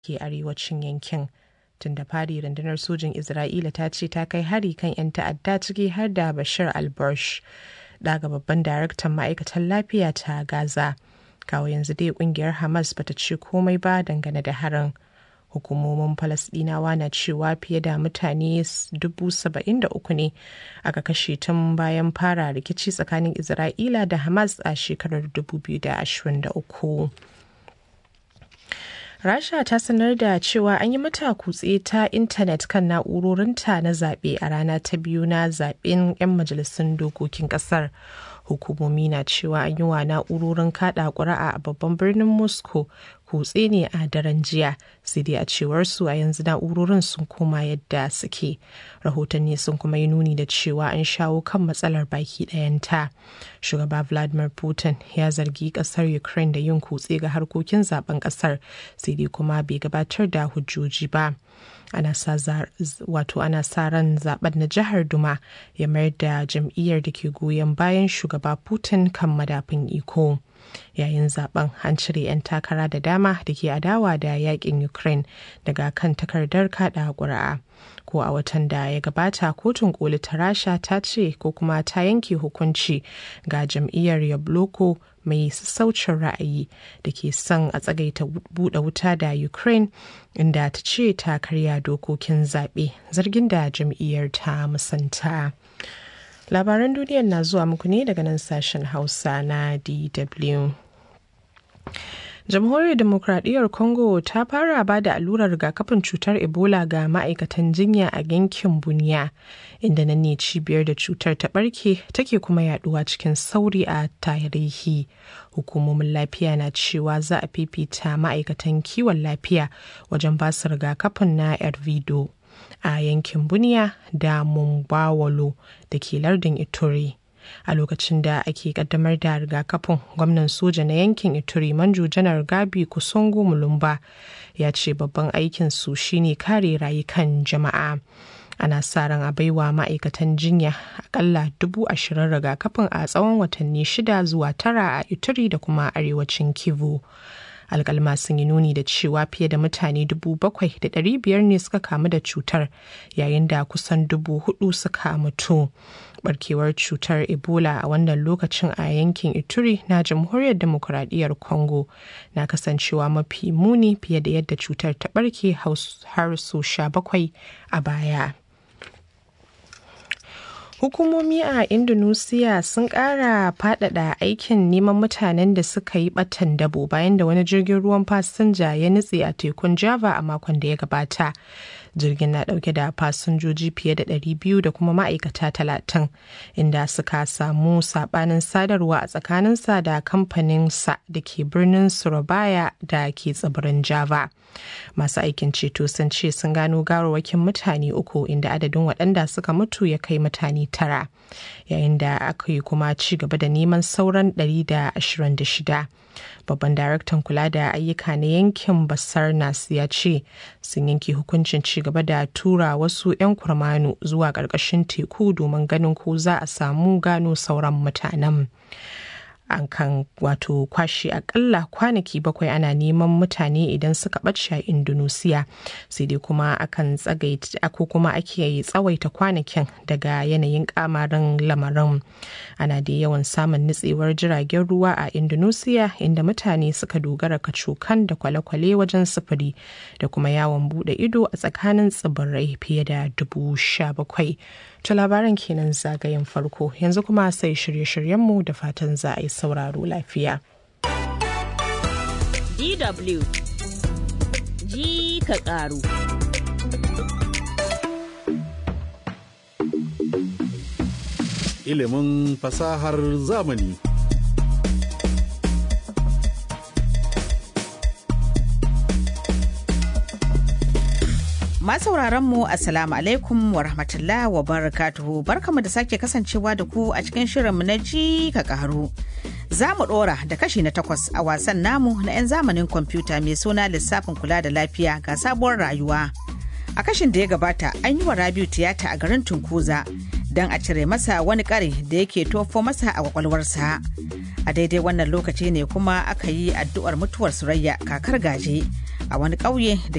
ke arewacin yankin. Tun da fari rundunar sojin Isra'ila ta ce ta kai hari kan 'yan ta'adda ciki har da Bashir al-Bursh, daga babban daraktan ma'aikatan lafiya ta Gaza. Kawo yanzu dai kungiyar Hamas bata ce komai ba dangane da harin. hukumomin falasdinawa na cewa fiye da mutane 73 ne aka kashe tun bayan fara rikici tsakanin isra'ila da hamas a shekarar 2023 rasha ta sanar da cewa an yi mata kutse ta intanet kan na'urorinta na zaɓe a rana ta biyu na zaɓen 'yan majalisun dokokin ƙasar hukumomi na cewa an yi wa na'urorin kaɗa ƙuri'a a babban birnin moscow kutse ne a daren jiya sai dai a cewar su a yanzu na'urorin sun koma yadda suke rahotanni sun kuma yi nuni da cewa an shawo kan matsalar baki ɗayanta shugaba vladimir putin ya zargi ƙasar ukraine da yin kutse ga harkokin zaben ƙasar sai dai kuma bai gabatar da hujjoji ba ana sa wato ana sa ran zaben na jihar duma ya mayar da jam'iyyar da ke goyon bayan shugaba putin kan madafin iko yayin zaben an cire 'yan takara da dama da ke adawa da yakin ukraine daga kan takardar kada ƙuri'a ko a watan da ya gabata kotun koli ta rasha ta ce ko kuma ta yanke hukunci ga jam'iyyar yabloko mai sassaucin ra'ayi da ke son a tsagaita buɗe wuta da ukraine inda ta ce ta karya dokokin zaɓe zargin da jam'iyyar ta musanta. labaran duniyar na zuwa muku ne daga nan sashen hausa na dw jamhuriyar demokradiyyar congo ta fara ba da allurar rigakafin cutar ebola ga ma'aikatan jinya a yankin buniya inda nan ne cibiyar da cutar ta barke take kuma yaduwa cikin sauri a tarihi hukumomin lafiya na cewa za a fifita ma'aikatan kiwon lafiya wajen basu rigakafin na ervido a yankin buniya da mumbawalo da ke lardin ituri a lokacin da ake kaddamar da rigakafin gwamnan soja na yankin ituri manjo janar gabi kusongo mulumba ya ce babban aikin su shine kare rayukan jama'a ana sa ran a baiwa ma'aikatan jinya akalla dubu ashirin rigakafin a tsawon watanni shida zuwa tara a ituri da kuma arewacin kivu alkalma sun yi nuni da cewa fiye da mutane dubu bakwai da ɗari biyar ne suka kamu da cutar yayin da kusan dubu hudu suka mutu barkewar cutar ebola a wannan lokacin a yankin ituri na jamhuriyar demokuraɗiyyar congo na kasancewa mafi muni fiye da yadda cutar ta barke har su sha bakwai a baya Hukumomi a Indonesia sun ƙara faɗaɗa aikin neman mutanen da suka yi ɓatan dabo bayan da wani jirgin ruwan fasinja ya nutse a tekun Java a makon da ya gabata. Jirgin na ɗauke da fasinjoji fiye da 200 da kuma ma'aikata 30 inda suka samu saɓanin sadarwa a tsakaninsa da kamfaninsa da ke birnin Surabaya da ke tsibirin Java. Masu aikin ceto sun ce sun gano gawarwakin mutane uku inda adadin waɗanda suka mutu ya kai mutane tara yayin da aka yi kuma ci gaba da neman sauran 126 babban daraktan kula da ayyuka na yankin basar nas ya ce sun yanke hukuncin ci gaba da tura wasu 'yan kurmanu zuwa ƙarƙashin teku domin ganin ko za a samu gano sauran mutanen. an kan wato kwashe akalla kwanaki bakwai ana neman mutane idan suka ɓace a indonesia sai dai kuma akan tsagaita ko kuma ake tsawaita kwanakin daga yanayin kamarin lamarin ana da yawan samun nutsewar jiragen ruwa a indonesia inda mutane suka dogara kacokan da kwale-kwale wajen sufuri da kuma yawon bude ido a tsakanin tsibirai fiye da dubu sha bakwai To labaran kenan zagayen farko yanzu kuma sai shirye-shiryenmu da fatan za a yi sauraro lafiya. DW ji ka ƙaru. Ilimin fasahar zamani. sauraron mu assalamu alaikum wa rahmatullah wa barakatuhu barkamu da sake kasancewa da ku a cikin shirinmu na ji ka karu za mu dora da kashi na takwas a wasan namu na 'yan zamanin kwamfuta mai suna lissafin kula da lafiya ga sabuwar rayuwa a kashin da ya gabata an yi wa rabiu tiyata a garin tunkuza don a cire masa wani kare da yake tofo masa a kwakwalwarsa a daidai wannan lokaci ne kuma aka yi addu'ar mutuwar surayya kakar gaje a wani ƙauye da